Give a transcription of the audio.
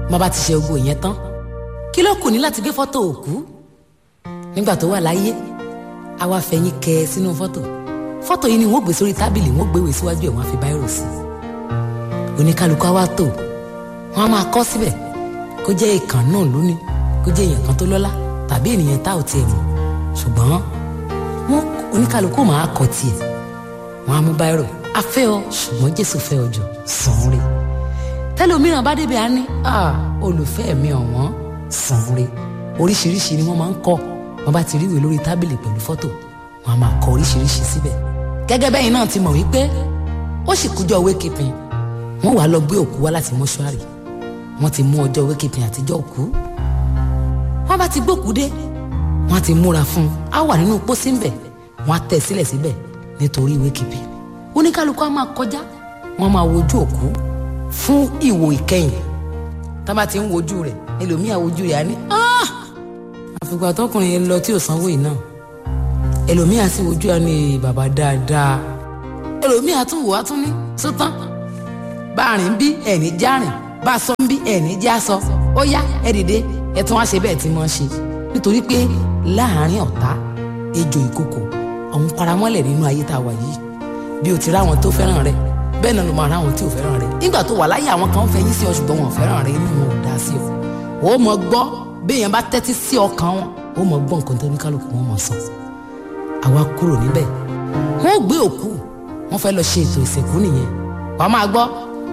má bá ti ṣe gbogbo ìyẹn tán kí ló kù ní láti gbé fọ́tò òkú nígbà tó wà láyé a wá fẹ̀yìn kẹ sínú fọ́tò fọ́tò yìí ni wọ́n gbé sórí tábìlì wọ́n gbéwèé síwájú ẹ̀ wọ́n á fi báírò sí i oníkálukú á wá tò wọ́n á máa kọ síbẹ̀ kó jẹ́ ìkàn náà lónìí kó jẹ́ èèyàn kan tó lọ́lá tàbí ènìyàn tá ò tiẹ̀ mọ̀ ṣùgbọ́n wọn oníkálukú máa kọ tiẹ̀ wọ́n á mú báírò a fẹ́ ọ ṣùgbọ́n Jésù fẹ́ ọ jù sàn re tẹlòmíràn bá débi á ní olùfẹ́ mi ọ̀wọ́n sàn re oríṣiríṣi ni wọ́n máa ń kọ wọ́n bá ti rí ìwé lórí tábìlì pẹ̀lú fọ́tò wọ́n á máa kọ oríṣiríṣi síbẹ̀ gẹ́gẹ́ bẹ́yìn náà ti mọ̀ wípé ó sì kújọ́ wékìpin wọ́n wàá lọ gbé òkú wá láti mọ́ṣúárì wọ́n ti mú ọjọ́ wékìpin àtijọ́ òkú wọ́n bá ti gbókú dé wọ́n á ti múra fún un á wà nínú pósí ńbẹ̀ wọ́n á tẹ̀ sílẹ̀ síbẹ̀ nítorí wékìpin oníkálukú á máa kọjá wọ́n máa wojú òkú fún ìwò ìkẹyìn tá bá ti ń wojú rẹ̀ ẹlòmíà wojú rẹ̀ á ní àfìgbà tọkùnrin yẹn lọ tí ò sanwó yìí náà ẹlòmíà sì wojú á ní bàbá dáadáa ẹlòmíà tún wò á tún ní sótán bá a rìn bí ẹni já rìn bá a sọ ń bí ẹni já sọ ó yá ẹ dìde ẹ tún wá ṣe bẹ́ẹ̀ tí wọ́n ṣe nítorí pé láàárín ọ̀tá ejò ìkòkò ọ̀hún paramọ́lẹ̀ nínú ayé tá a wà yìí bí o ti ráwọn tó fẹ́ràn rẹ bẹ́ẹ̀ náà ló máa ráwọn tí ò fẹ́ràn rẹ nígbà tó wà láyé àwọn kan fẹ́yìn sí ọ ṣùgbọ́n wọn ò fẹ́ràn rẹ inú wọn ò dá sí ọ ó mọ gbọ́ béèyàn bá tẹ́tí sí ọkàn wọn ó mọ gbọ́ nǹkan tó ní kálukú wọn mọ̀ sọ àwa kúrò níbẹ̀ wọn ò gbé òkú wọn fẹ́ lọ ṣe ètò ìsìnkú nìyẹn wàá máa gbọ́